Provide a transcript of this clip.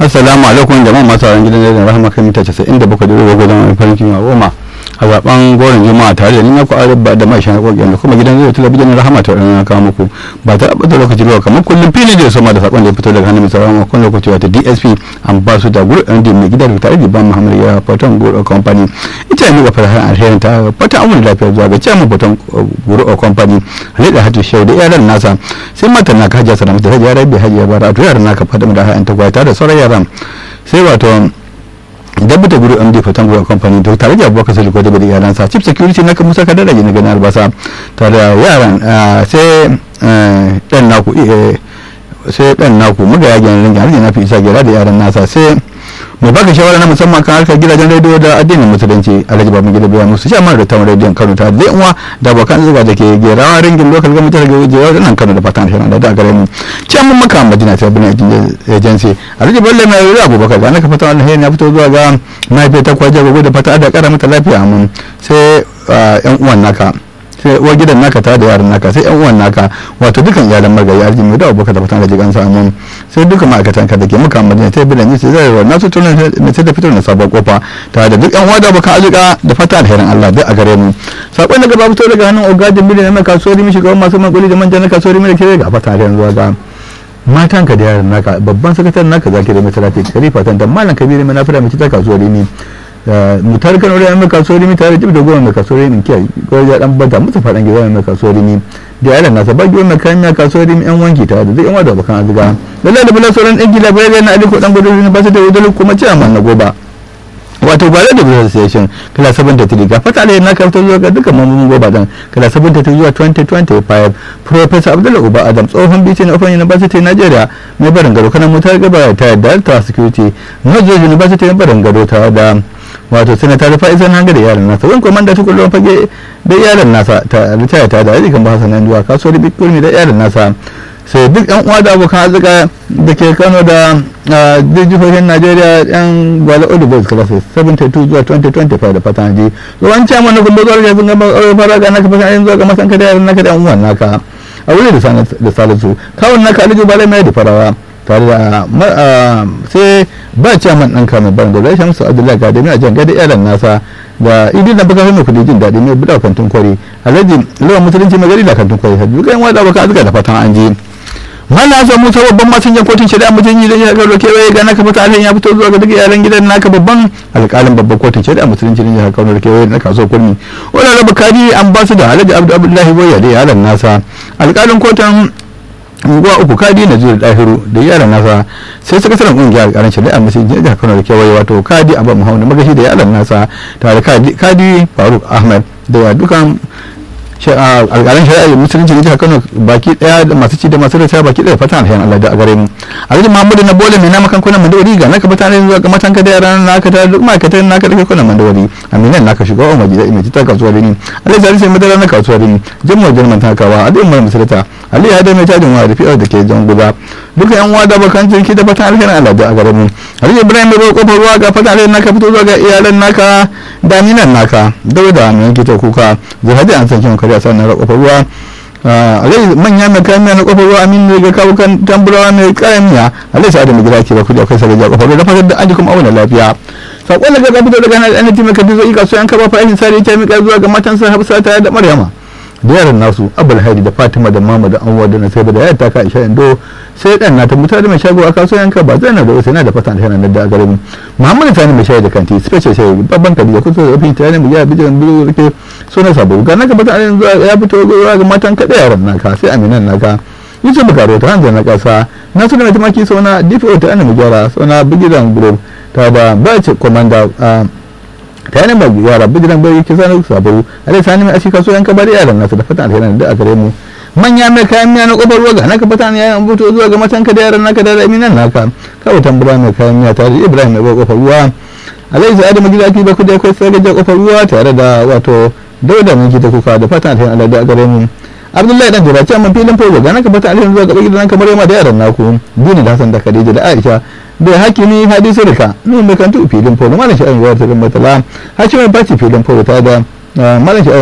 assalamu alaikum jama'a masu sauran gidan rediyon rahama kan mita 97 da ruwa gudan wani farin kima goma a zaben goron juma'a tare da ni na ku arabba da mai shan kokin da kuma gidan rediyo talabijin rahama ta wadanda kawo muku ba ta abin da lokaci ba kamar kullum fili da sama da sakon da ya fito daga hannun mai sauran makon lokaci wata dsp an ba su da guru ɗan mai gida da tare da ban muhammad ya fatan guru company ita ne ga fara alherin ta fata amur lafiya zuwa ga ciyaman fatan guru company halida hatu shau da iyalan nasa sai matan naka hajiya salamata ta hajiya rabi hajiya bara a to yaran naka fata da ha'an ta gwata da sauran yaran sai wato dabbata guru md fatan guru company to tare da abubakar sai da bada iyalansa chief security na musa kadar da na ganin albasa tare da yaran sai dan naku sai dan naku muga ya gyan ringin har na fi isa gira da yaran nasa sai mai baka shawara na musamman kan harkar gidajen rediyo da addinin musulunci alhaji babu gida biya musu shaman da tawon rediyon kano ta da uwa da abokan zuga da ke gerawa ringin lokal gwamnati daga wajewa da nan kano da fatan shirin da da gare mu can mun maka madina ta bin agency alhaji bello mai rura abubakar da naka fatan alheri ya fito zuwa ga mahaifiyar ta kwaje gobe da fata da kara mata lafiya mun sai yan uwan naka sai uwar gidan naka ta da yaran naka sai yan uwan naka wato dukan iyalan magayi arji mai da abubakar da fatan da jigan samun sai duka ma'aikatan ka da ke muka madina ta bilan yi sai zai na su tunan na sai da fitar da sabon kofa ta da duk yan uwa da abokan arzika da fata alherin Allah duk a gare mu sakon da gaba fito daga hannun ogadin biliyan na kasuwar mi shugaban masu makuli da manja na kasuwar mi da ke ga fata alherin zuwa ga matan ka da yaran naka babban sakataren naka zaki da masarati karifa tan da malam kabiru mai nafira mai ta kasuwar mi mutar kan wani mai kasuwar mi tare da goma mai kasuwar mi kiyai ko ya dan bada musu fadan gida mai kasuwar mi da yaran nasa ba giwon mai kayan mai kasuwar mi yan wanki tare da zai yan wada bakan azuga lallai da bula sauran ɗan gida bayan na aliko dan gudu ba su da wudalu kuma ce amma na goba wato ba da business association kala 73 ga fata alai na karto zuwa ga dukkan mambobin goba dan kala 73 zuwa 2025 professor abdullahi uba adam tsohon bc na open university nigeria mai barin gado kanan mutar gaba ta delta security north university na barin gado ta da wato sanata da fa'izan hanga da yaran nasa wani komanda ta kullum fage da yaran nasa ta ritaya ta da ajikan ba sanan zuwa kasuwar bitcoin da yaran nasa sai duk yan uwa da abokan arzika da ke kano da jihohin najeriya yan gwale odubos classes 72 zuwa 2025 da fatan ji tsohon ciyaman na gudu zuwa sun gaba fara ga naka fatan zuwa ga masan kada yaran naka da yan uwan naka a wuri da salisu kawun naka alijo balai mai da farawa tare da sai ba ciyaman ɗan kame barin da zai shamsu abdullahi gadami a jan gada iyalan nasa da idin da baka mai kudi jin daɗi mai buɗa kantin kwari alhaji lawan musulunci mai gari da kantin kwari hajji ga yan wada baka azuka da fatan an je mana sa musa babban masinjan kotun shari'a mutum yi da ya garo kewaye ga naka fata alhin ya fito zuwa ga duk iyalan gidan naka babban alƙalin babban kotun shari'a musulunci ne ya kaunar kewaye na kasuwar kurmi wannan raba kadi an ba su da alhaji abdu abdullahi boya da iyalan nasa alƙalin kotun unguwa uku kadi na zuwa dahiru da yaran nasa sai sakataren kungiyar karan shari'a musulunci jihar kano da kewaye wato kadi abu muhammadu magashi da yaran nasa tare kadi faruk ahmed da dukan alƙalan shari'a musulunci da jihar kano baki daya da masu ci da masu rasa baki daya fatan alhayan allah da a gare mu alhaji muhammadu na bole mai nama kan kunan mandawari ga naka fatan zuwa ga matan ka da yaran naka ta duk ma'aikatan naka da kunan mandawari aminan naka shiga wa maji da mai ta kasuwa rini alhaji zari sai madara na kasuwa rini jami'ar jirman takawa alhaji umar musulata alhaji hada mai tajin wa da fi'ar da ke jan guda duka yan uwa da bakan jirki da fatan alhayan allah da a gare mu alhaji ibrahim mai bai kofar ruwa ga fatan alhayan naka fito zuwa ga iyalan naka da aminan naka dauda mai yanki ta kuka zahadi an san kin kariya sannan na kofar ruwa alai manya mai kayan miya na kofar ruwa amin ne ga kawo kan tamburawa mai kayan miya alai sa'adu mai gida ke ba kudi akwai sarrafa kofar ruwa da fatar da an ji kuma auna lafiya sakon daga gabi daga nan an ji mai kadin zai kaso yan kaba fa'ishin sare ta mika zuwa ga matansa hafsa ta da maryama da yaran nasu abul haidi da fatima da mama da anwa da nasaiba da yayar ta ka isha indo sai dan na ta mutar da mai shago a kasuwan yanka ba zai na da usaina da fatan da da gare mu muhammad sani mai shayi da kanti special shayi babban kadi da kusa da ofin tare mu ya bijiran biyu rike suna sabo ga naka fatan zuwa ya fito zuwa ga matan kada yaran naka sai aminan naka yusuf bukaro ta hanzar na kasa na suna mai tumaki suna dpo ta ana mu gyara suna bigiran group ta da bace komanda ta yana ba yara bijiran bai ke sanar sabaru a dai sani mai ashika so yanka bari yaran nasu da fatan alherin da a gare mu manya mai kayan miya na kofar ruwa ga naka fatan ya yan buto zuwa ga matanka da yaran naka da aminan naka kawai tambura mai kayan miya tare da ibrahim mai kofar ruwa alai sa'adu magida ki ba ku da kai sai ga kofar ruwa tare da wato dauda mai gida kuka da fatan alherin Allah da a gare mu abdullahi dan jira ce amma filin fogo ga naka fatan alherin zuwa ga gidan kamar yamma da yaran naku dini da hasan da khadija da aisha da hakimi hadisu rika nun mai kantu filin fogo malam sha'an ruwa ta matala hakimi bati filin fogo ta da malam